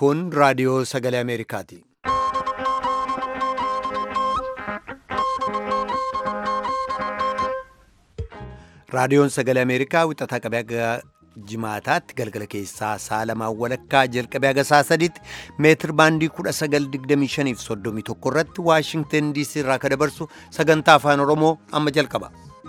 Kun raadiyoo sagalee Ameerikaati. Raadiyoon sagalee Ameerikaa wixataa qabee aga jimaataatti galgala keessaa sa'a lamaan walakkaa jalqabee aga sa'a sadiitti meetir baandii 1925 fi 31 irratti Waashingten DC irraa ka dabarsu sagantaa afaan Oromoo amma jalqaba.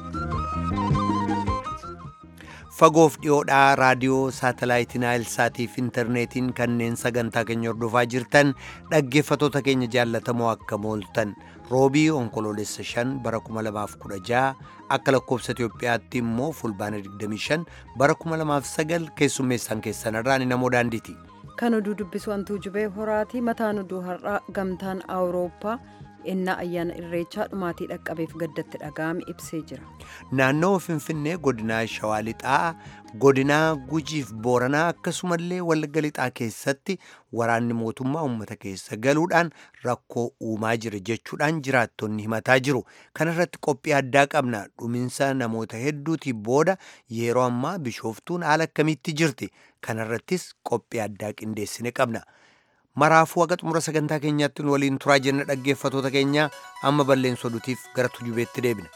Fagoof dhiyoodhaa raadiyoo saatalaayitii Naayilsaatii fi intarneetiin kanneen sagantaa keenya hordofaa jirtan dhaggeeffatoota keenya jaallatamoo akka mooltan roobii onkoloolessa 5 bara 2016 akka lakkoofsa Itoophiyaatti immoo fulbaana 25 bara 2009 keessummeessaan keessan irraan namoo daandiiti. Kan oduu dubbisu antuu jubee horaati mataan oduu har'aa gamtaan awurooppaa ennaa ayyaana irreechaa dhumaatii dhaqqabeef gaddatti dhaga'ame ibsee jira. Naannoo Finfinnee godinaa Shawaa Lixaa, godinaa Gujiif Booranaa akkasumallee Wallagga Lixaa keessatti waraanni mootummaa uummata keessa galuudhaan rakkoo uumaa jira jechuudhaan jiraattonni himataa jiru. Kana irratti qophii addaa qabna. Dhuminsa namoota hedduutiin booda yeroo ammaa bishooftuun haala akkamiitti jirti? Kana irrattis qophii addaa qindeessine qabna. maraafuu haga xumura sagantaa keenyaatti nu waliin turaa jenna dhaggeeffatoota keenya amma balleensoo duutiif gara tujubeetti deebina.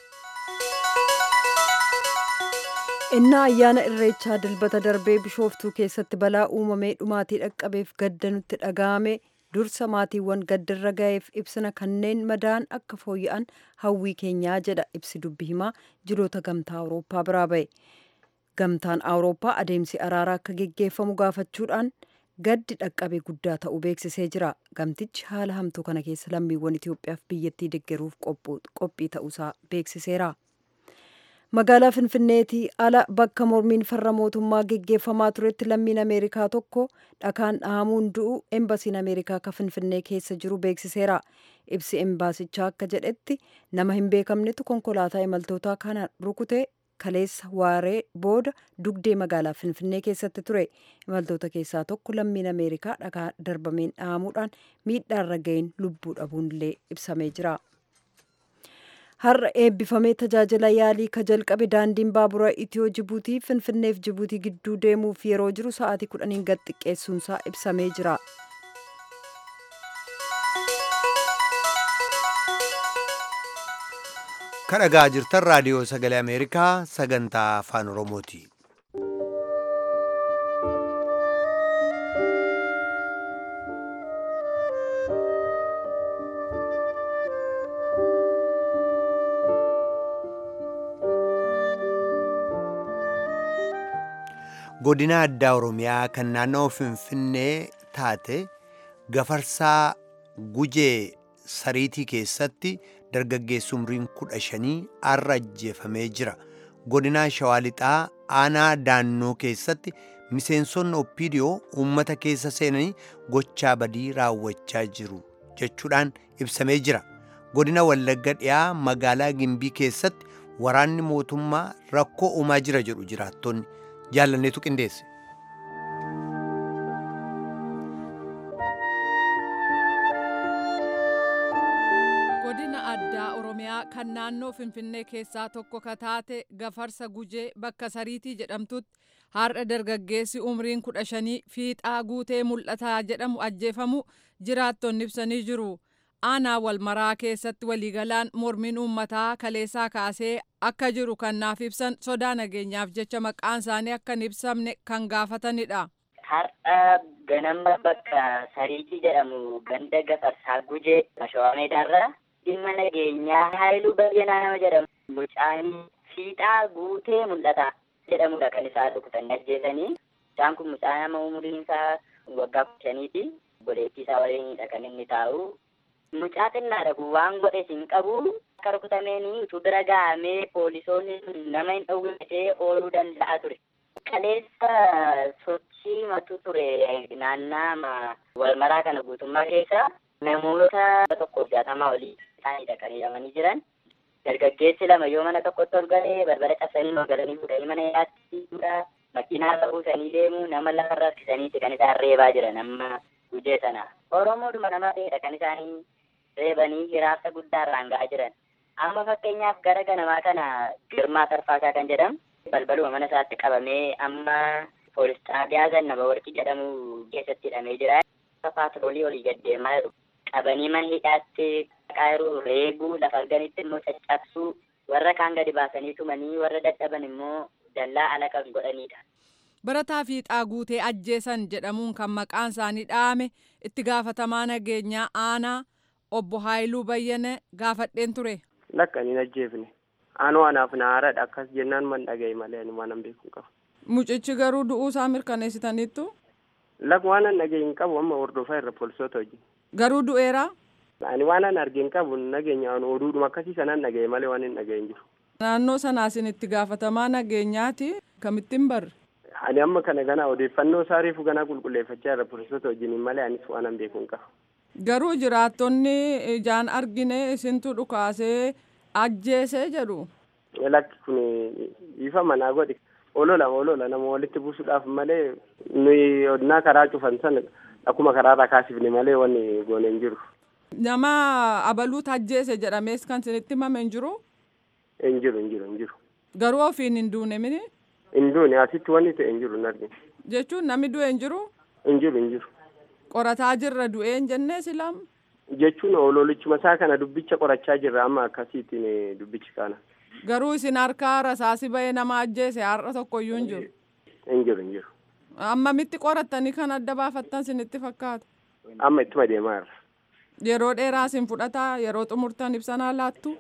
innaa ayyaana irreechaa dilbata darbee bishooftuu keessatti balaa uumamee dhumaatii dhaqqabeef gadda nutti dhaga'ame dursa maatiiwwan gaddarra ga'eef ibsina kanneen madaan akka fooyya'an hawwii keenyaa jedha ibsi dubbi himaa jiroota gamtaa awurooppaa biraa ba'e gamtaan awurooppaa adeemsi araaraa akka geggeeffamu gaafachuudhaan gaddi dhaqqabe guddaa ta'uu beeksisee jira gamtichi haala hamtuu kana keessa lammiiwwan itiyoophiyaaf biyyattii deeggaruuf qophii ta'uusaa beeksiseera magaalaa finfinneetii ala bakka mormiin farra mootummaa geggeeffamaa turetti lammiin ameerikaa tokko dhakaan dhahamuun du'u embasiin ameerikaa ka finfinnee keessa jiru beeksiseera ibsi embaasichaa akka jedhetti nama hin beekamnetu konkolaataa imaltootaa kana rukute kaleessa waaree booda dugdee magaalaa finfinnee keessatti ture imaltoota keessaa tokko lammiin ameerikaa dhakaa darbameen dhahamuudhaan miidhaarra ga'een lubbuu dhabuunillee ibsamee jira. har'a eebbifamee tajaajila yaalii ka jalqabe daandiin baabura itiyoo jibuutii finfinneef jibuutii gidduu deemuuf yeroo jiru sa'aatii kudhaniin gad xiqqeessuunsaa ibsamee jira. Kan dhagaa jirtan raadiyoo sagalee Ameerikaa sagantaa afaan Oromooti. Godina addaa Oromiyaa kan naannoo Finfinnee taate gafarsaa gujee sariitii keessatti dargaggeessi umriin kudha shanii har'a ajjeefamee jira. Godinaa Shawaa Lixaa aanaa daannoo keessatti miseensonni oppiidiyoo uummata keessa seenanii gochaa badii raawwachaa jiru jechuudhaan ibsamee jira. Godina Wallagga dhiyaa magaalaa Gimbii keessatti waraanni mootummaa rakkoo uumaa jira jedhu jiraattonni jaallanneetu qindeesse. godina addaa oromiyaa kan naannoo finfinnee keessaa tokko ka taate gafarsa gujee bakka sariitii jedhamtutti har'a dargaggeessi umriin kudha shanii fiixaa guutee mul'ataa jedhamu ajjeefamu jiraattonni ibsanii jiru aanaa walmaraa keessatti waliigalaan mormiin uummataa kaleessaa kaasee akka jiru kan naaf ibsan sodaa nageenyaaf jecha maqaan isaanii akka hin ibsamne kan gaafatanidha. Har'a ganama bakka sariitii jedhamu ganda gafarsaa gujee Shawaa Meedaarraa dhimma nageenyaa haayiluu bayyanaa nama jedhamu mucaan fiixaa guutee mul'ata jedhamudha kan isaa rukutan ajjeesanii mucaan kun mucaa nama umuriin isaa waggaa kudha shaniiti godheettii isaa waliinidha kan inni taa'u mucaa xinnaadha kun waan godhe hin qabu akka rukutameen utuu bira gahamee poolisoonni nama hin dhowwatee ooluu danda'a ture. Kaleessa sochii matu ture naannaa walmaraa kana guutummaa keessa namoota tokkoof jaatamaa olii isaaniidha kan hidhamanii jiran. Dargaggeessi lama yoo mana tokkotti ol galee barbara cabsanii ol galanii fuudhanii mana hidhaatti makiinaa irra buusanii deemu nama lafarra harkisaniiti kan isaan reebaa jiran amma gujee sana. Oromoodhuma nama ta'edha kan isaanii reebanii hiraarsa guddaa irraan ga'aa jiran. Amma fakkeenyaaf gara ganamaa kana Girmaa Tarfaasaa kan jedhamu balbaluma mana isaatti qabamee amma poolis xaabiyaa gannama warqii jedhamu keessatti hidhamee jira. Paatroolii olii gaddeemaa jiru. Qabanii mana hidhaatti qaayiruu reebuu lafa arganitti immoo caccabsuu warra kaan gadi baasanii tumanii warra dadhaban immoo dallaa ala kan godhanidha. Barataa fiixaa guutee ajjeesan jedhamuun kan maqaan isaanii dhahame itti gaafatamaa nageenyaa aanaa obbo Haayiluu Bayyane gaafadheen ture. Lakkaniin ajjeefne. Aanoo anaaf na haaradha akkas jennaan man dhagaye malee ani waan beeku qabu. Mucichi garuu du'uu isaa mirkaneessitaniittu. Lakk waan an dhagaye hin qabu amma hordofaa irra poolisoota hojii. Garuu du'eera. Ani waan an arge hin qabu nageenya oduudhuma akkasii sanaan dhagaye malee waan hin dhagaye hin jiru. Naannoo sanaasin itti gaafatamaa nageenyaati kamittiin barre. Ani amma kana gana odeeffannoo isaa reefu ganaa qulqulleeffachaa irra poolisoota wajjiniin malee anis waan an beeku hin qabu. Garuu jiraattonni ijaan argine isintu dhukaasee ajjeesee jedhu. Lakki kun ifa manaa godhi. Olola olola nama walitti buusuudhaaf malee nuyi odnaa karaa cufan sana akkuma karaarraa kaasifne malee wanni goone hin jiru. Nama abaluutu ajjeese jedhamees kan isinitti himame hin jiru. Hin jiru hin jiru hin jiru. Garuu ofiin hin duune mini. Hin duune asitti wanni ta'e hin jiru hin argine. Jechuun namni du'e hin jiru. Hin jiru hin jiru. Qorataa jirra du'ee hin jennee silam. Jechuun ololichuma isaa kana dubbicha qorachaa jirra amma akkasiitiin dubbichi kana. Garuu isin harkaa rasaasi ba'ee nama ajjeese har'a tokkoyyuu hin jiru. Hin jiru hin jiru. Ammamitti qorattanii kan adda baafattan isinitti fakkaata. Amma ittuma deemaa jirra. Yeroo dheeraa isin fudhataa yeroo xumurtan ibsanaa laattu.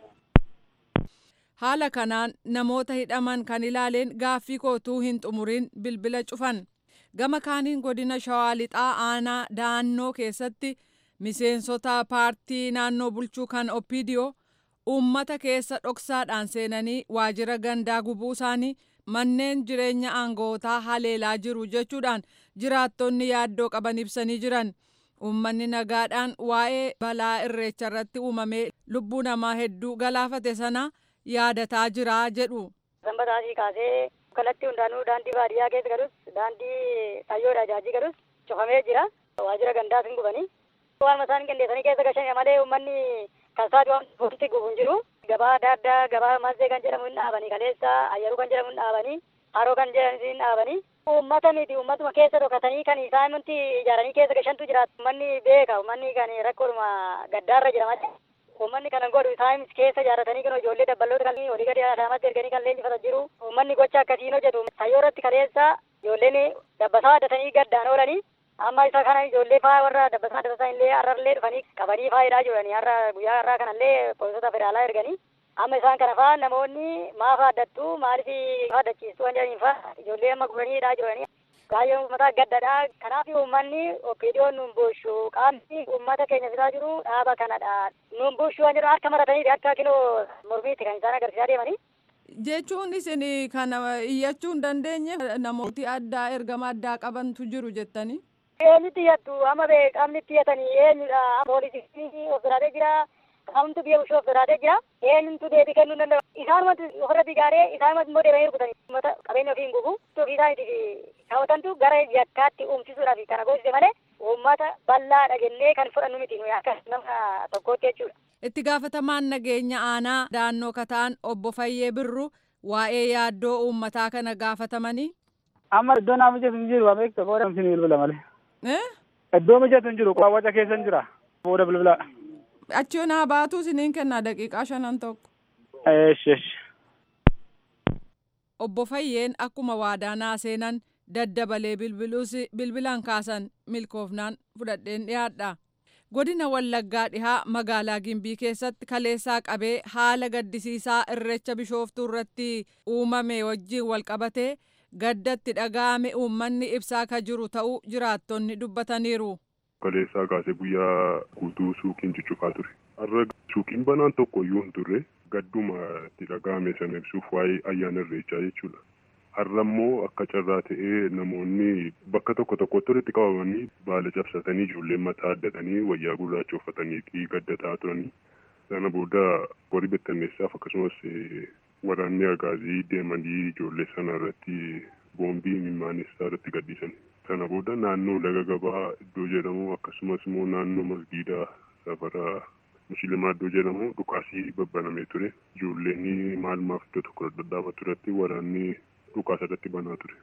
Haala kanaan namoota hidhaman kan ilaaleen gaaffii kootuu hin xumuriin bilbila cufan. Gama kaaniin godina Shawaa Lixaa aanaa da'annoo keessatti miseensota paartii naannoo bulchuu kan Oppiidiyoo uummata keessa dhoksaadhaan seenanii waajjira gandaa gubuu isaanii manneen jireenya aangootaa haleelaa jiru jechuudhaan jiraattonni yaaddoo qaban ibsanii jiran. Uummanni nagaadhaan waa'ee balaa irreecha irratti uumamee lubbuu namaa hedduu galaafate sana yaadataa jira jedhu. Sanbataatii kaasee kallattii hundaanuu daandii baadiyyaa keessa galus daandii xayyoodha jaajii galus cufamee jira. Waajjira gandaas hin gubanii. Waan isaan qindeessanii keessa gashan malee uummanni kalsaa waan walitti gubu hin jiru. Gabaa adda addaa gabaa mazzee kan jedhamu hin dhaabanii kaleessa ayyaruu kan jedhamu hin dhaabanii haroo kan jedhamu hin dhaabanii. Uummata miti uummatuma keessa dhokatanii kan isaan nuti ijaaranii keessa gashantu jira. Uummanni beeka uummanni kan rakkoodhuma gaddaarra jira malee. Uummanni kana godhu isaan keessa ijaarratanii kan ijoollee dabballoota kan olii gadi alaamatti erganii kan leenjifatan jiru. Uummanni gocha akkasiin hojjetu. Tayyoo irratti kaleessa ijoolleen dabbasaa addatanii gaddaan oolanii amma isa kana ijoollee faa warra dabbasaa addatan illee har'allee dhufanii qabanii faayidaa jiranii har'a guyyaa har'aa kanallee poolisoota federaalaa erganii amma isaan kana faa namoonni maaf addattu maaliif addachiistu waan jedhaniin faa ijoollee amma guranii hidhaa jiranii. Baay'ee uummata gaddadha. Kanaaf uummanni oppiidiyoon nuun buushu qaamni uummata keenya fidaa jiru dhaaba kanadha. Nuun buushu waan jedhu harka maratanii akka kiloo mormiitti kan isaan agarsiisaa deemanii. Jechuun isin kana iyyachuu hin dandeenye namooti addaa ergama addaa qabantu jiru jettanii. Eenyutti iyyattu amma qaamni itti iyyatanii eenyudha poolisii of biraatee jira. Qaamtu biyya bulchuu of biraatee jira. Eenyutu deebii kennuu danda'u. Isaanumatti ofirra digaaree isaanumatti immoo deemanii rukutanii uummata qabeenya ofii hin gubu. Ofii isaaniitiif kaawwatantu gara yakkaatti uumsisuudhaaf kana goosise malee uummata bal'aadha jennee kan fudhannu miti nuyi akka nama tokkootti jechuudha. Itti gaafatamaan nageenya aanaa da'annoo kataan obbo Fayyee Birru waa'ee yaaddoo uummataa kana gaafatamanii. Amma iddoo naa mijatu hin jiru ameekta booda isin bilbila malee. Iddoo mijatu hin jiru waca keessa hin jira booda bilbila. Achi naa baatu isiniin kennaa daqiiqaa shanan tokko. Eesh eesh. Obbo Fayyeen akkuma waadaa naa seenan daddabalee bilbiluus bilbilaan kaasan milkoofnaan fudhadheen dhiyaadha. Godina Wallaggaa dhihaa magaalaa Gimbii keessatti kaleessaa qabee haala gaddisiisaa irreecha bishooftuu irratti uumame wajjin walqabatee gaddatti dhaga'ame uummanni ibsaa ka jiru ta'uu jiraattonni dubbataniiru. Kaleessaa kaasee guyyaa guutuu suuqiin cuccufaa ture. Har'a suuqiin banaan tokko iyyuu hin turre gadduma itti dhaga'ame sana ibsuuf waa'ee ayyaana irreechaa jechuudha. Har'a immoo akka carraa ta'ee namoonni bakka tokko tokkotti walitti qabamanii baala cabsatanii ijoolleen mataa addatanii wayyaa gurraacha uffatanii gaddataa turanii. Sana booda warri bittanneessaaf akkasumas waraanni agaazii deemanii ijoollee sana irratti boombii mimaanessaa irratti gadhiisan. Sana booda naannoo laga gabaa iddoo jedhamu akkasumas immoo naannoo masgiidaa safara musliimaa iddoo jedhamu dhukaasii babbanamee ture. Ijoolleen maal maaf iddoo tokko dhadhaabatu irratti waraanni dhukaasa irratti banaa ture.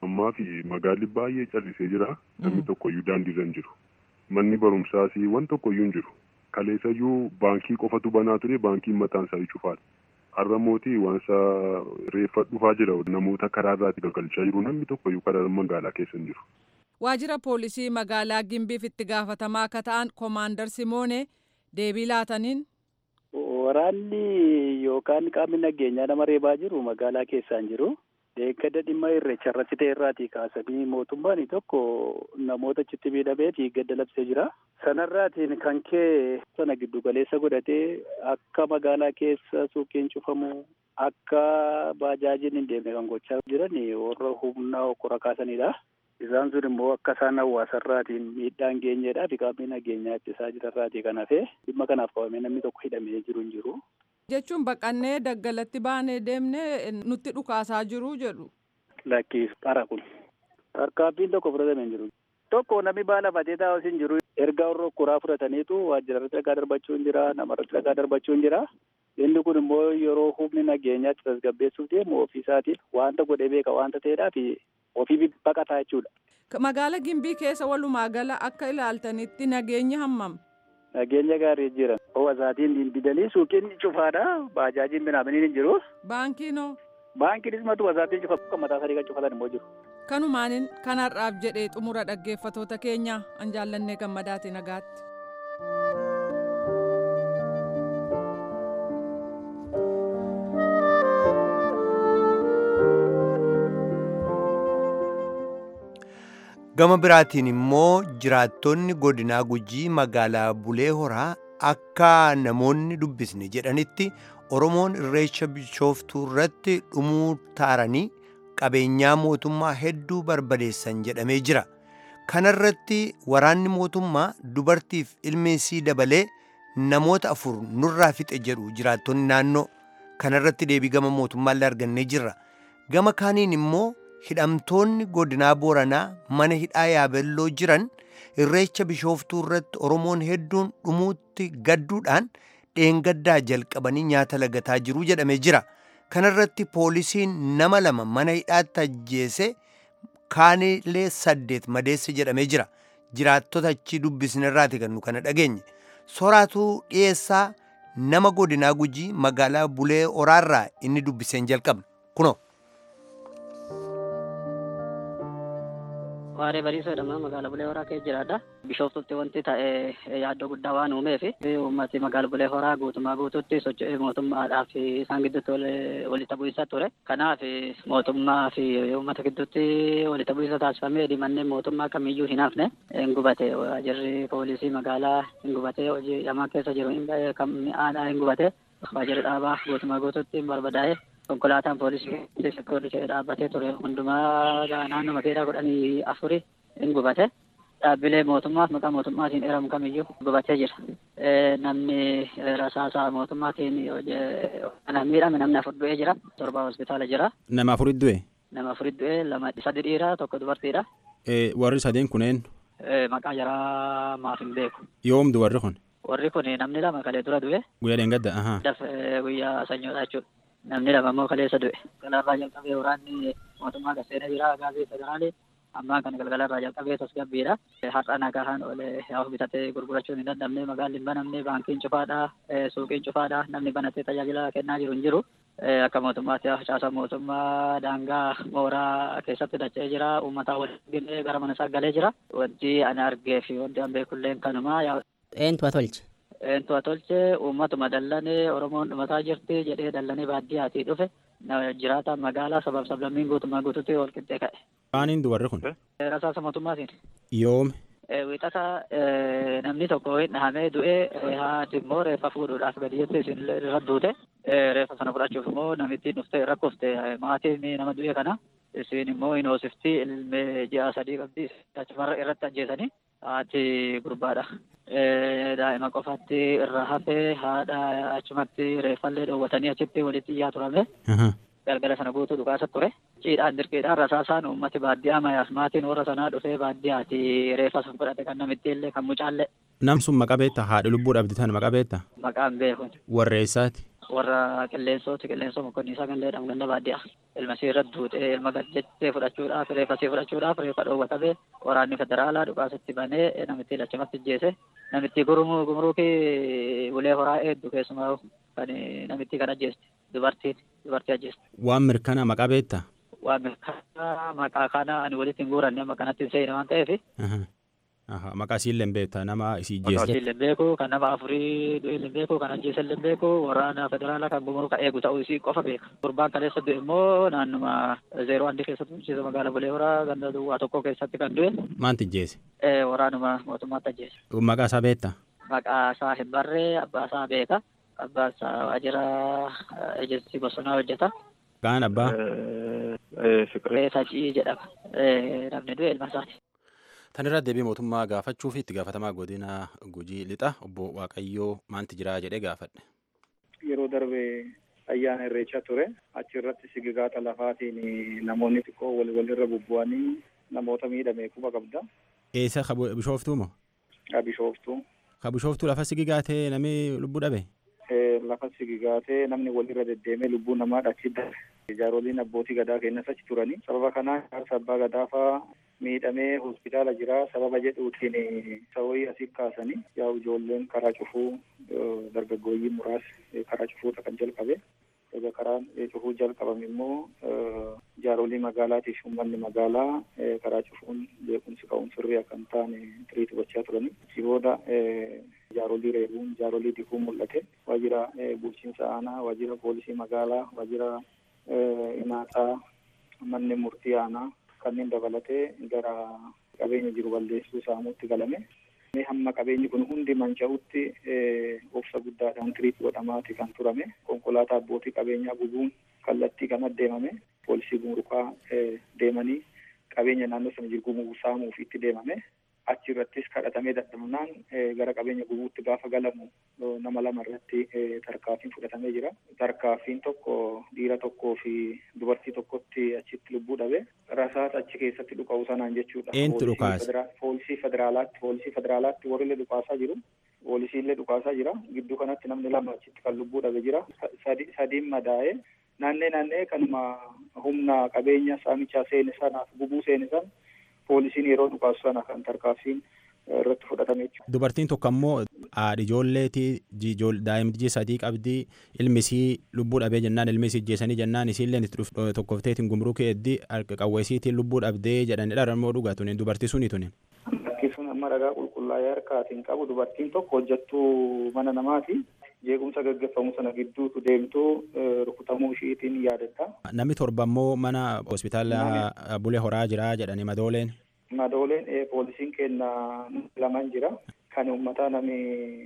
ammaa fi magaalli baay'ee callisee jira namni tokkoyyuu daandiirra hin jiru manni barumsaas waan tokkoyyuu hin jiru kaleessayyuu baankii qofatu banaa ture baankiin mataan isaa cufaadha har'a mootii waansa reeffa dhufaa jira namoota karaarraatti gagalchaa jiru namni tokkoyyuu karaa magaalaa keessa hin jiru. Waajjira poolisii magaalaa Gimbiif itti gaafatamaa akka ta'an Koomaandar Simoonee deebii laataniin. Waraanni yookaan qaamni nageenyaa nama reebaa jiru magaalaa keessaan jiru. Deeggada dhimma irreecha irratti ta'e irraatii kaasanii mootummaan tokko namoota achitti miidhameeti gadda labsee jira. Sanarraatiin kan kee sana giddu galeessa godhatee akka magaalaa keessa suuqiin cufamu akka baajaajiin hin deemne kan gochaa jiran warra humna hokkora kaasanidha. Isaan sun immoo akka isaan hawaasarraatiin miidhaan geenyeedhaa fi qaamni nageenyaa ittisaa jirarraatii kan hafe dhimma kanaaf qabamee namni tokko hidhamee jiru hin jiru. Jechuun baqannee daggalatti baanee deemnee nutti dhukaasaa jiru jedhu. Lakkiif qara kun. Tarkaanfiin tokko fudhatamee hin jiru. Tokko namni baala fatee taa'us hin jiru. Ergaa warra kuraa fudhataniitu waajjira irratti dhagaa darbachuu hin jira. Nama irratti dhagaa darbachuu hin jira. Inni kun immoo yeroo humni nageenyaatti tasgabbeessuuf deemu ofiisaatiin wanta godhee beeka wanta ta'eedhaaf ofii baqataa jechuudha. Magaala Gimbii keessa walumaa gala akka ilaaltanitti nageenya hammam. Nageenya gaarii jira. Hawaasaatiin didanii suuqiin cufaadha. Baajaajiin binaaminiin hin jiru. Baankiinoo. Baankiinis matu wasaatiin cufa kan mataa sadii kan cufatan immoo jiru. Kanumaanin kanarraaf jedhee xumura dhaggeeffatoota keenya an jaallannee gammadaati nagaatti. gama biraatiin immoo jiraattonni godinaa gujii magaalaa bulee horaa akka namoonni dubbisne jedhanitti oromoon irreecha bishooftuu irratti dhumuu taaranii qabeenyaa mootummaa hedduu barbadeessan jedhamee jira kanarratti waraanni mootummaa dubartiif ilmi isii dabalee namoota afur nurraa fixe jedhu jiraattonni naannoo kanarratti deebii gama mootummaallee argannee jirra gama kaaniin immoo hidhamtoonni godinaa booranaa mana hidhaa yaabelloo jiran irreecha bishooftuu irratti oromoon hedduun dhumuutti gadduudhaan dheengaddaa jalqabanii nyaata lagataa jiru jedhamee jira kanarratti poolisiin nama lama mana hidhaatti ajjeese kaanilee saddeet madeesse jedhamee jira jiraattota achi dubbisnerraati kan nu kana dhageenye soraatuu dhiyeessaa nama godinaa gujii magaalaa bulee oraarraa inni dubbiseen jalqabna kunoo. Waaree bariisoo jedhama magaalaa Bulee Horaa keessa jiraadha. Bishooftutti wanti ta'e yaaddoo guddaa waan uumeef uummati magaalaa Bulee Horaa guutumaa guututti socho'ee mootummaadhaaf isaan gidduutti walitti bu'iinsa ture. Kanaaf mootummaa fi uummata gidduutti walitti bu'iinsa taasifamee manneen mootummaa kamiyyuu hin hafne hin gubate. Waajirri poolisii magaalaa hin gubate. Hojii dhamaa keessa jiru mi'aadhaa hin gubate. Waajirri dhaabaa guutumaa guututti hin barbadaa'e. konkolaataan poolisii sekooritii dhaabbatee ture hundumaa naannoo makeedaa kudhanii afuri hin gubate dhaabbilee mootummaaf maqaa mootummaatiin eeramu kamiyyuu gubatee jira. Namni rasaasaa mootummaatiin kan miidhame namni afur du'ee jira. Torba hospitaala jira. Nama afurit du'e? Nama afurit du'e lama sadi dhiira tokko dubartiidha. Warri sadeen kunneen? Maqaa jaraa maaf hin beeku. Yoomdu warri kun? Warri kun namni lama kalee dura du'e. Guyyaa dheengadda? Guyyaa sanyoodha jechuudha. namni lama immoo kaleessa du'e. Galgalarraa jalqabee waraanni mootummaa gaseena jira gaazii federaalee ammaa kan galgalarraa jalqabee tasgabbiidha. Har'a nagahaan olee yaa'u bitatee gurgurachuun hin dandamne magaalli hin banamne baankiin cufaadha suuqiin cufaadha namni banatee tajaajila kennaa jiru hin jiru. Akka mootummaatti caasa mootummaa daangaa mooraa keessatti dacha'ee jira uummataa waliin gara mana isaa galee jira. Wanti ani argee fi wanti an beekulleen kanuma. Eentu tolche? Eentu tolche uummatuma dallanee Oromoon dhumataa jirti jedhee dallanee baadiyyaatii dhufe jiraata magaalaa sabab sablammiin guutumaa guututti wal qixxee ka'e. Maaniin dubarri kun? Rasaasa mootummaatiin. Yoome? Wixata namni tokko hin dhahamee du'ee haati immoo reeffa fuudhuudhaaf gadi jettee isin irra duute reeffa sana fudhachuuf immoo namittiin dhuftee rakkofte maatiin nama du'e kana isin immoo hin hoosifti ilmee ji'a sadii qabdi achumarra irratti ajjeesanii haati gurbaadha. daa'ima qofatti irra hafee haadha achumatti reeffallee dhoowwatanii achitti walitti iyyaa turame. Galgala sana guutuu dhukaasa ture. Ciidhaan dirqiidhaan rasaasaan uummati baadiyyaa mayaas maatiin warra sanaa dhufee baadiyyaati reeffa san fudhate kan namitti illee kan mucaallee. Nam sun maqaa beektaa haadha lubbuu dhabdi tan maqaa beektaa? Maqaan beekun. Warreessaati. warra qilleensooti qilleensoo mokonniisaa kan jedhamu ganda baadiyyaa ilma isii irratti duutee ilma gadjettee fudhachuudhaaf reeffa isii fudhachuudhaaf reeffa dhoowwatamee waraanni federaalaa dhukaasatti banee namitti lachumatti ajjeese namitti gurmuu gumruukii ulee horaa eeddu keessumaa kan namitti kan ajjeeste dubartiin dubartii ajjeeste. Waan mirkanaa maqaa beektaa? Waan mirkanaa maqaa kana ani walitti hin guuranne amma kanatti hin seene waan ta'eef. Maqaa isii illee beektaa nama isii Maqaa jeesse. isii illee beeku kan nama afurii du'e illee beeku kan ajjeese illee beeku waraana federaalaa kan gumruu kan eegu ta'uu isii qofa beeka. Gurbaan kaleessa du'e immoo naannuma zeeroo handi keessatti bulchiisa magaalaa Bulee Horaa ganda duwwaa tokko keessatti kan du'e Maanti jeesse? waraanuma mootummaatti ajjeese. Maqaa isaa beektaa? Maqaa isaa hin barree abbaa isaa beeka. Abbaan isaa waajjira ejensi bosonaa hojjeta. Maqaan abbaa? Fiqiree Sacii jedhama. Namni du'e ilma isaati. Tan irra deebii mootummaa gaafachuu fi itti gaafatamaa godina Gujii lixa obbo Waaqayyoo maanti jira jedhee gaafadhe. yeroo darbe ayyaana irreechaa ture achi irratti sigigaata lafaatiin namoonni xiqqoo wal walirra bubbu'anii namoota miidhame quba qabda Eessa ka bu- bishooftuu moo? bishooftuu Ka bishooftuu lafa sigigaatee namni lubbuu dhabe? Eh, lafa sigigaatee namni walirra deddeemee lubbuu namaa dhachi darbe jaaroliin abbootii gadaa kennas achi turanii sababa kanaan jaarsa abbaa gadaa fa'aa miidhamee hospitaala jira sababa jedhuutiin sawii asii kaasanii yaa ijoolleen karaa cufuu eh, dargaggooyyii muraasni eh, karaa cufuuta kan jalqabe egaa karaan eh, cufuu jalqabame immoo eh, jaarolii magaalaatiif uummanni magaalaa eh, karaa cufuun beekumsi ka'uun sirrii akka hin taane tiriitu gochaa turanii achi booda eh, jaarolii reebuun jaarolii dikuu mul'ate waajjira eh, bulchiinsa aanaa waajjira poolisii magaalaa waajjira eh, inaaxaa manni murtii aanaa kanneen dabalatee gara qabeenya jiru balleessuu saamuutti galame. Mee hamma qabeenyi kun hundi manca'utti eh, obsa guddaadhaan tiriit godhamaati kan turame. Konkolaataa abbootii qabeenyaa gubuun kallattii kan deemame. Poolisii gumrukaa eh, deemanii qabeenya naannoo sana jiru gumuu saamuuf itti deemame. Achi irrattis kadhatamee dadhabnaan eh, gara qabeenya gubuutti gaafa galamu eh, nama lama irratti eh, tarkaaffiin fudhatamee jira. Tarkaaffiin tokko dhiira tokkoo fi dubartii tokkotti achitti lubbuu dhabe. Rasaasa achi keessatti dhukaa'u sanaan jechuudha. Eenyutu Poolisii dhukaase? federa- Poolisii federaalaatti poolisii federaalaatti warri illee dhukaasaa jiru. Poolisii illee dhukaasaa jira. Gidduu kanatti namni lama achitti kan lubbuu dhabe jira. Sa- sadi- Sadiin madaa'ee naannee naannee kanuma humna qabeenya saamichaa seene sanaaf gubuu seene sana poolisiin yeroo dhukaasu sana kan tarkaaffiin eh, irratti fudhatame jechuudha. Dubartiin tokko ammoo haadhi ijoolleetii daa'imti sadii qabdii ilmi isii lubbuu dhabee jennaan ilmi isii ijjeessanii jennaan isiilleen itti dhuf- tokkofteetiin gumrukee eddii qawweesiitiin lubbuu dhabdee jedhani dharammoo dhugaa tunin dubartii suni tunin. Bakki sun amma ragaa qulqullaa'ee harkaatiin qabu dubartiin tokko hojjettuu mana namaati. Jeequmsa gaggeeffamu sana gidduutu deemtuu eh, rukutamuu ishiitiin yaadatta. Namni torba ammoo mana hospitaala bulee horaa jira jedhani madooleen. Madooleen eh, poolisiin kenna lamaan jira. Kan uummataa nami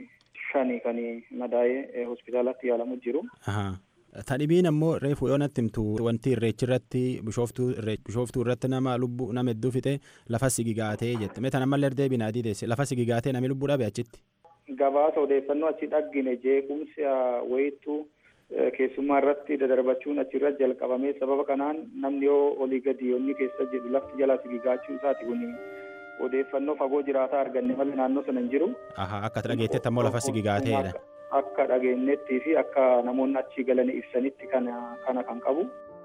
shani kan madaa'ee eh, hospitaalatti yaalamu jiru. Ahaa. Tadhibiin ammoo reefu yoo natti himtu wanti irreechi irratti bishooftuu irree- bishooftuu irratti nama lubbuu nama hedduu fixe lafa sigigaatee jette. Mee tan ammallee deebiin adii deesse lafa sigigaatee namni lubbuu dhabe achitti. Gabaasa odeeffannoo achi dhaggine jeequmsa wayittuu eh, keessummaa irratti dadarbachuun achirra jalqabamee sababa kanaan namni yoo olii gadi yoonni keessa jedhu lafti jalaa sigigaachuu isaati kun odeeffannoo fagoo jiraataa arganne malee naannoo sana hin jiru. Ahaa akka dhageettetti ammoo lafa sigigaateedha. Akka dhageenyettii fi akka namoonni achi galanii ibsanitti kana kana kan qabu.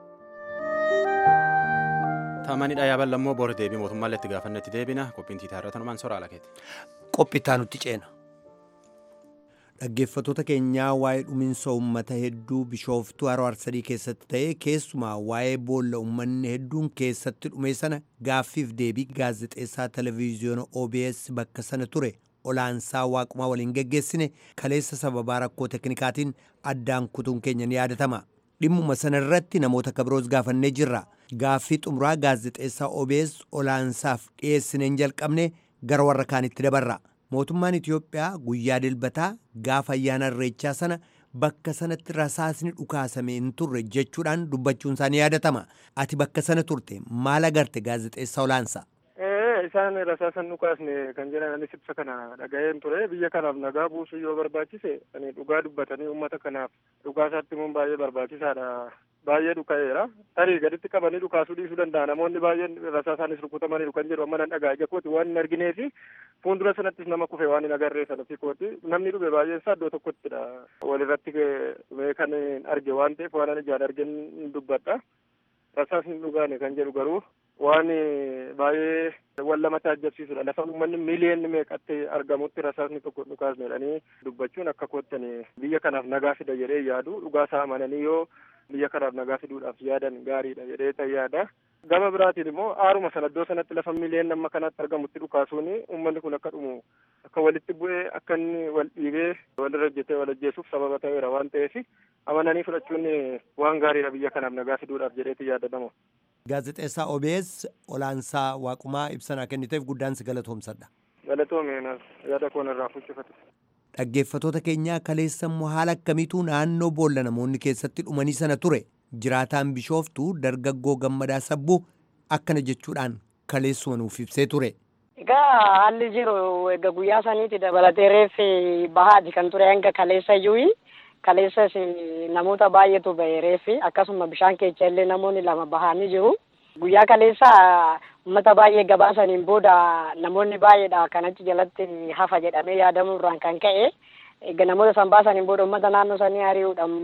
Taamanidha yaaban lammoo boora deebii mootummaallee itti gaafannetti deebina qophiin tiitaa irra tanumaan soraa lakeeti. qophittaa nutti ceena. Dhaggeeffattoota keenyaa waa'ee dhuminsa uummata hedduu bishooftuu haroo arsadii keessatti ta'ee keessumaa waa'ee boolla uummanni hedduun keessatti dhume sana gaaffiif deebii gaazexeessaa televezyiyoona OBS bakka sana ture olaansaa waaqumaa waliin geggeessine kaleessa sababaa rakkoo teknikaatiin addaan kutuun keenya ni yaadatama. Dhimmuma sana irratti namoota kabiroos gaafannee jirra. Gaaffii xumuraa gaazexeessaa OBS olaansaaf dhiyeessineen jalqabne gara warra kaanitti dabarra. Mootummaan Itiyoophiyaa guyyaa dilbataa gaafa ayyaana irreechaa sana bakka sanatti rasaasni dhukaasame hin turre jechuudhaan dubbachuun isaanii yaadatama. Ati bakka sana turte maal agarte gaazexeessaa olaansaa? Eh, isaan rasaasan dhukaasne kan jedhan anis ibsa kana dhaga'een ture biyya kanaaf nagaa buusuu yoo barbaachise ani dhugaa dubbatanii uummata kanaaf dhugaa isaatti immoo baay'ee barbaachisaadha baay'ee dhuka'eera tarii gaditti qabanii dhukaasuu dhiisuu danda'a namoonni baay'een rasaasaanis rukutamanii kan jedhu amma nan dhagaa ija kooti waan hin arginee fi fuuldura sanattis nama kufe waan hin agarree sanatti kooti namni dhube baay'een isaa iddoo tokkottidha walirratti kan arge waan ta'eef waan ijaan argen dubbadha rasaasni dhugaane kan jedhu garuu waan baay'ee wal lamatti ajjabsiisudha lafa uummanni miiliyoonni meeqatti argamutti rasaasni tokko dhukaasne jedhanii dubbachuun akka koottani biyya kanaaf nagaa fida jedhee yaadu dhugaa isaa amananii yoo biyya kanaaf nagaa fiduudhaaf yaadan gaariidha jedhee tan yaada gama biraatiin immoo aaruma sana iddoo sanatti lafa miiliyoon amma kanatti argamutti dhukaasuun uummanni kun akka dhumu akka walitti bu'ee akka inni wal dhiibee walirra hojjetee wal ajjeesuuf sababa ta'eera waan ta'eef amananii fudhachuun waan gaariidha biyya kanaaf nagaa fiduudhaaf jedheeti yaadatamu. Gaazexeessaa OBS olaansaa waaqumaa ibsanaa kenniteef guddaan si galatoomsadha. Galatoome yaada koon irraa fuuccifate. Dhaggeeffatoota keenyaa kaleessa immoo haala akkamiitu naannoo boolla namoonni keessatti dhumanii sana ture jiraataan bishooftuu dargaggoo gammadaa sabbuu akkana jechuudhaan kaleessuma nuuf ibsee ture. Egaa haalli jiru egaa guyyaa saniiti dabalatee reeffi bahaati kan ture hanga kaleessa iyyuu kaleessas namoota baay'eetu ba'e reeffi akkasuma bishaan keessa illee namoonni lama bahanii jiru. Guyyaa kaleessa uummata baay'ee gabaasaniin booda namoonni baay'eedha kan achi jalatti hafa jedhamee yaadamu irraan kan ka'e egaa namoota san baasaniin booda uummata naannoo sanii ari'uudhaan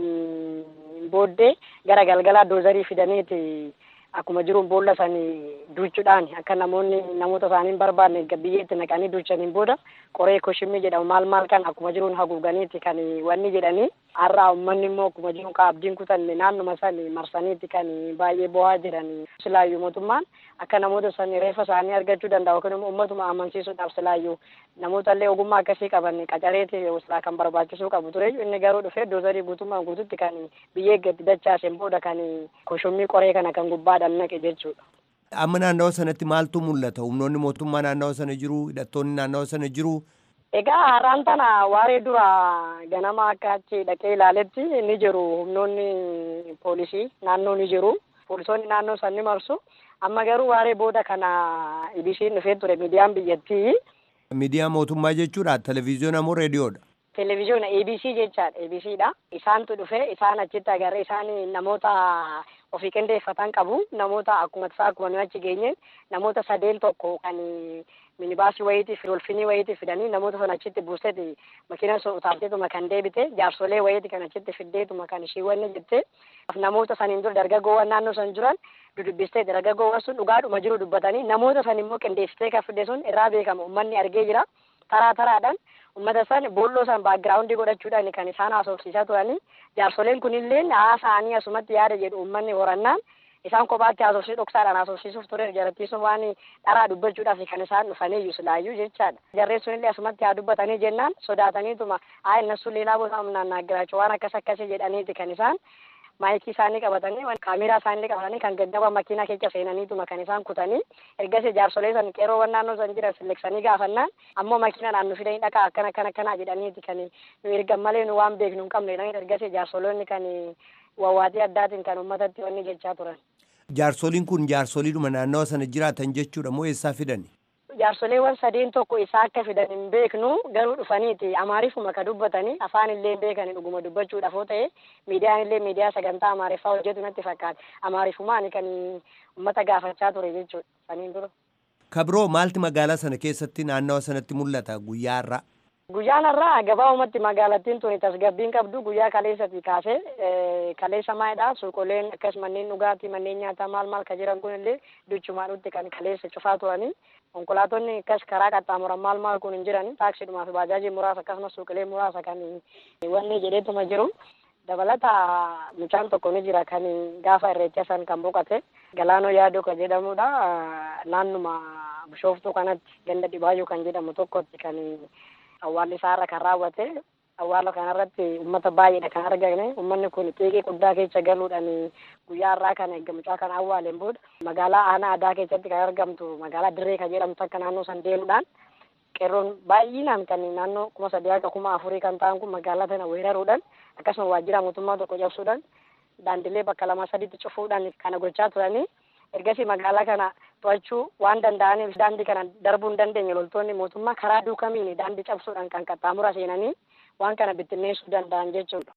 booddee gara galgalaa doozarii fidaniiti akkuma jiruun boolla sanii duuchuudhaan akka namoonni namoota isaanii hin barbaanne biyyeetti naqanii duuchaniin booda qoree koshimii jedhamu maal maal kan akkuma jiruun haguuganiiti kan wanni jedhanii har'aa uummanni immoo akkuma jiruun ka abdiin kutanne naannuma sani marsaniiti kan baay'ee bo'aa jiran silaayyuu mootummaan akka namoota sani reeffa isaanii argachuu danda'u yookiin immoo uummatuma amansiisuudhaaf silaayyuu namoota illee ogummaa akkasii qaban qacareeti silaa kan barbaachisuu qabu ture inni garuu dhufee doozarii guutummaan guututti kan biyyee gadi dachaaseen booda kan koshumii qoree kana kan gubbaadhaan naqe jechuudha. Amma naannawa sanatti maaltu mul'ata? Humnoonni mootummaa naannawa sana jiru, hidhattoonni naannawa sana jiru. Egaa har'aan tana waaree dura ganama akka achi dhaqee ilaaletti ni jiru humnoonni poolisii naannoo ni jiru. Poolisoonni naannoo san ni marsu. Amma garuu waaree booda kana ibisiin dhufee ture miidiyaan biyyattii. Miidiyaa mootummaa jechuudha. Televezyiyoona moo reediyoodha? Televezyiyoona ABC jechaadha. ABCdha. Isaantu dhufe isaan achitti agarree isaan namoota ofii qindeeffatan qabu. Namoota akkuma tasaa akkuma nuyi achi geenye namoota sadeen tokko kan minibaasii wayiitiif dolfinii wayiitiif fidanii namoota sana achitti buuseeti makiina sun utaalteetuma kan deebite jaarsolee wayiiti kan achitti fiddeetuma kan ishii wanni jette namoota saniin dura dargaggoowwan naannoo san jiran dudubbistee dargaggoowwan sun dhugaadhuma jiru dubbatanii namoota san immoo qindeessitee kan fidde sun irraa beekama uummanni argee jira taraa taraadhaan uummata san boolloo san baagiraawundii godhachuudhaan kan isaan haasofsiisaa turanii jaarsoleen kunillee haasaanii asumatti yaada jedhu uummanni horannaan isaan kophaatti haasofsii dhoksaadhaan haasofsiisuuf ture jarattiisuun waan dharaa dubbachuudhaaf kan isaan dhufaniyyuu silaayyuu jechaadha. Jarreen sunillee asumatti haa dubbatanii jennaan sodaataniituma haa innasu leelaa boota humnaan naaggiraachuu waan akkas akkasii jedhaniiti kan isaan maayikii isaanii qabatanii kaameraa isaanii qabatanii kan gaggaba makiinaa keessa seenaniituma kan isaan kutanii ergasii jaarsolee san qeeroowwan naannoo san jiran silleksanii gaafannaan ammoo makiinadhaan nu fidanii dhaqaa akkana akkana akkana jedhaniiti kan nu ergan malee nu waan beeknu hin qabne jedhanii ergasii jaarsoloonni kan wawwaatii addaatiin kan uummatatti wanni jechaa turan. Jaarsoliin kun jaarsoliidhuma naannawa sana jiraatan jechuudha moo eessaa fidani? Jaarsoleewwan sadeen tokko isaa akka fidan hin beeknu garuu dhufaniiti amaariifuma ka dubbatanii afaan illee hin beekani dhuguma dubbachuudhaaf yoo ta'e miidiyaan illee miidiyaa sagantaa amaariffaa hojjetu natti fakkaata amaariifumaan kan uummata gaafachaa ture jechuudha saniin dura. Kabiroo maalti magaalaa sana keessatti naannawa sanatti mul'ata guyyaa irraa? Guyyaan irraa gabaabumatti magaalattiin tuni tasgabbiin qabdu guyyaa kaleessati kaasee kaleessa maayidha suuqoleen akkas manneen dhugaatii manneen nyaataa maal maal ka jiran kun illee duchumaadhutti kan kaleessa cufaa turanii konkolaatonni akkas karaa qaxxaamuran maal maal kun hin jiran taaksiidhumaa fi baajaajii muraasa akkasumas suuqilee muraasa kan wanni jedheetuma jiru dabalata mucaan tokko ni jira kan gaafa irreecha san kan boqate galaanoo yaaduu kan jedhamudha naannuma bishooftuu kanatti ganda dhibaayyuu kan jedhamu tokkotti kan awwaalli isaarra kan raawwate awwaala kanarratti uummata baay'eedha kan argame uummanni kun xiiqii guddaa keessa galuudhaan guyyaa irraa kana eega mucaa kana awwaaleen booda magaalaa aanaa adaa keessatti kan argamtu magaalaa dirree kan jedhamtu akka naannoo san deemuudhaan qeerroon baay'inaan kan naannoo kuma sadii akka kuma afurii kan ta'an kun magaalaa tana weeraruudhaan akkasuma waajjira mootummaa tokko cabsuudhaan daandilee bakka lama sadiitti cufuudhaan kana gochaa turanii ergasii magaalaa kana to'achuu waan danda'aniif daandii kana darbuu hin dandeenye loltoonni mootummaa karaa duukamiin daandii cabsuudhaan kan qaxxaamura seenanii waan kana bittinneessuu danda'an jechuudha.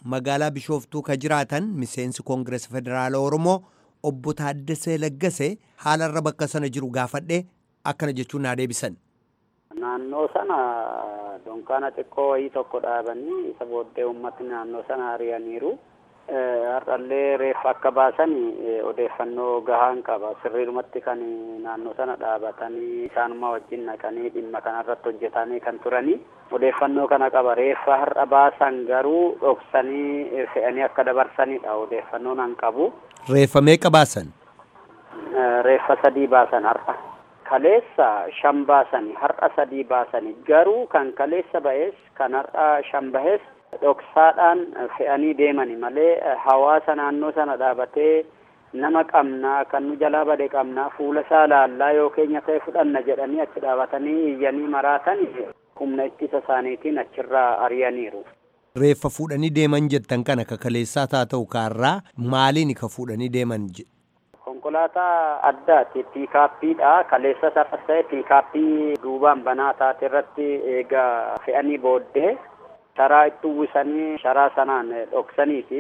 magaalaa Bishooftuu ka jiraatan miseensi Koongirees Federaala Oromoo obbo Taaddasee Laggasee haalarra bakka sana jiru gaafadhee akkana jechuun naa deebisan. Naannoo sana dunkaana xiqqoo wayii tokko dhaabanii isa booddee uummatni naannoo sana ari'aniiru. Har'allee reeffa akka baasan odeeffannoo gahaan qaba. Sirriidhumatti kan naannoo sana dhaabatanii isaanuma wajjin naqanii dhimma kanarratti hojjetanii kan turanii odeeffannoo kana qaba. Reeffa har'a baasan garuu dhoksanii fe'anii akka dabarsanidha odeeffannoon an qabu. Reeffa meeqa baasan? Reeffa sadii baasan har'a. Kaleessa shan baasani har'a sadii baasani garuu kan kaleessa ba'es kan har'a shan bahes dhoksaadhaan fe'anii deemani malee hawaasa naannoo sana dhaabatee nama qabnaa kan nu jalaa bade qabnaa fuula isaa laallaa yoo keenya ta'e fudhanna jedhanii achi dhaabatanii iyyanii maraatan humna ittisa isaaniitiin achirraa ari'aniiru. Reeffa fuudhanii deeman jettan kana ka kaleessaa taa ta'u kaarraa maaliin ka fuudhanii deeman konkolaataa addaati piikaappiidha kaleessa sarras ta'e piikaappii duubaan banaa taate irratti eega fe'anii booddee sharaa itti uwwisanii sharaa sanaan dhoksaniiti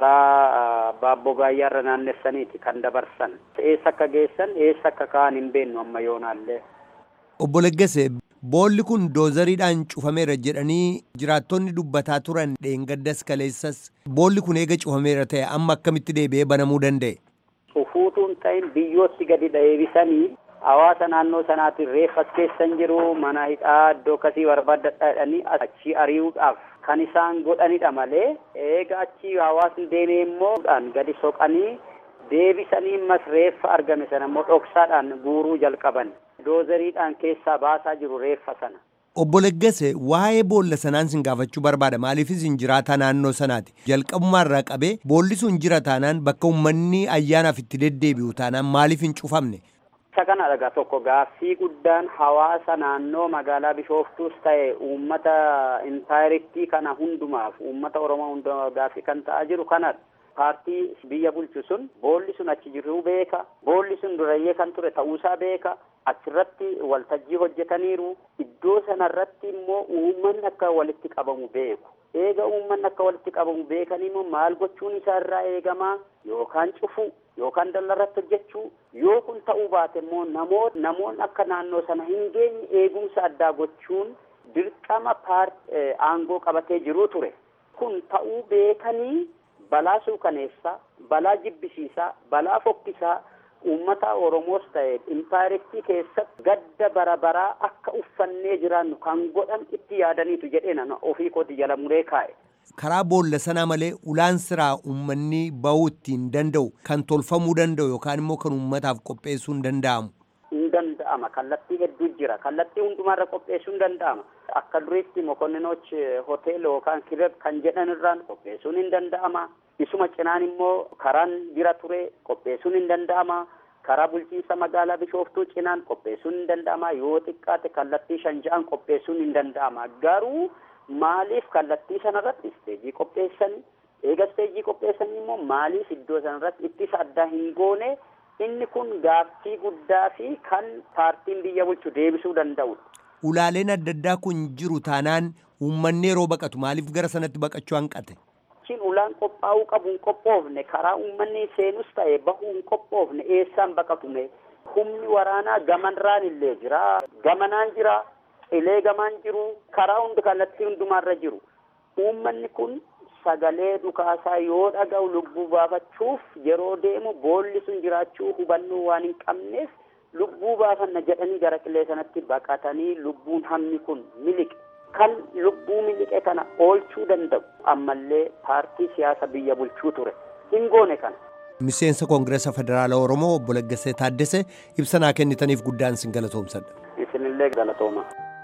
karaa baabboo gaayyaarra naannessaniiti kan dabarsan eessa akka geessan eessa akka ka'an hin beennu amma yoonaallee. Obbo Leggese boolli kun doozariidhaan cufameera jedhanii jiraattonni dubbataa turan dheengaddas kaleessas boolli kun eega cufameera ta'e amma akkamitti deebi'ee banamuu danda'e? Cufuutuun ta'in biyyootti gadi deebisanii hawaasa naannoo sanaatiin reeffas keessan jiru mana hidhaa iddoo akkasii barbaadadha jedhanii achi ari'uudhaaf kan isaan godhanidha malee eega achi hawaasni deemee immoo gadi soqanii deebisanii mas reeffa argame sana immoo dhoksaadhaan guuruu jalqaban doozeriidhaan keessaa baasaa jiru reeffa sana. Obbo Leggese waa'ee boolla sanaan sin gaafachuu barbaada maaliifis hin jiraataa naannoo sanaati jalqabumaa irraa qabee boolli sun jira taanaan bakka uummanni ayyaanaaf itti deddeebi'u taanaan maaliif hin cufamne. Isa kana dhagaa tokko gaaffii guddaan hawaasa naannoo magaalaa Bishooftuus ta'e uummata intaayirettii kana hundumaaf uummata Oromoo hundumaaf gaaffii kan ta'aa jiru kanadha. Paartii biyya bulchu sun boolli sun achi jiruu beeka. Boolli sun durayyee kan ture ta'uusaa beeka. Achirratti waltajjii hojjetaniiru. Iddoo sanarratti immoo uummanni akka walitti qabamu beeku. Eega uummanni akka walitti qabamu beekanii immoo maal gochuun isaa irraa eegamaa yookaan cufuu yookaan dallarratti hojjechuu yoo kun ta'uu baate immoo namoota namoonni akka naannoo sana hin geenye eegumsa addaa gochuun dirqama paartii aangoo qabatee jiruu ture. Kun ta'uu beekanii balaa suukaneessaa, balaa jibbisiisaa, balaa fokkisaa uummata Oromoos ta'e impaayirektii keessatti gadda bara baraa akka uffannee jiraannu kan godhan itti yaadaniitu jedhee nama ofii kooti jala muree kaa'e. Karaa boolla sanaa malee ulaan siraa uummanni bahuu ittiin danda'u kan tolfamuu danda'u yookaan immoo kan uummataaf qopheessuu hin danda'amu. Hin danda'ama kallattii hedduu jira kallattii hundumaarra qopheessuu hin danda'ama. Akka duriitti mokonninoch hoteela yookaan kireb kan jedhan irraan qopheessuun hin danda'ama. Isuma cinaan immoo karaan jira ture qopheessuun hin danda'ama. Karaa bulchiinsa magaalaa Bishooftuu cinaan qopheessuun hin danda'ama. Yoo xiqqaate kallattii shan ja'an qopheessuun hin danda'ama. Garuu maaliif kallattii sanarratti isteejii qopheessanii eega isteejii qopheessanii immoo maaliif iddoo sanarratti ittisa addaa hin goone inni kun gaaffii guddaa fi kan paartiin biyya bulchu deebisuu danda'udha. Ulaaleen adda addaa kun jiru taanaan uummanni yeroo baqatu maaliif gara sanatti baqachuu hanqate? Achiin ulaan qophaa'uu qabu hin qophoofne karaa uummanni seenus ta'e bahuu hin qophoofne eessaan baqatume humni waraanaa gamanraan illee jira gamanaan jira qilee gamaan jiru karaa hundi kallattii hundumaarra jiru uummanni kun sagalee dhukaasaa yoo dhaga'u lubbuu baafachuuf yeroo deemu boolli sun jiraachuu hubannoo waan hin qabneef lubbuu baafanna jedhanii gara qilee sanatti baqatanii lubbuun hammi kun miliqe kan lubbuu miliqe kana oolchuu danda'u ammallee paartii siyaasa biyya bulchuu ture hin goone kana. Miseensa Koongireesa Federaala Oromoo obbo Laggasee Taaddasee ibsa naa kennitaniif guddaan sin galatoomsadha. Isinillee galatooma.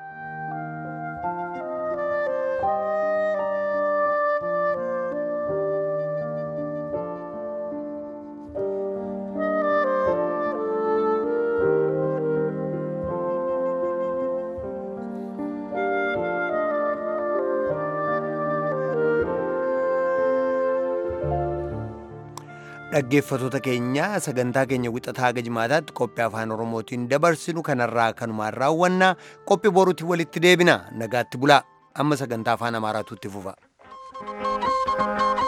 dhaggeeffatoota keenya sagantaa keenya wixataa haga jimaataatti qophii afaan oromootiin dabarsinu kanarraa kanumaan raawwanna qophii boruutti walitti deebina nagaatti bulaa amma sagantaa afaan amaaraatu itti fufa.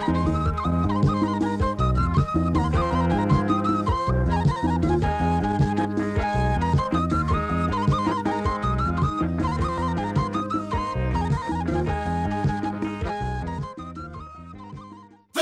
jedha.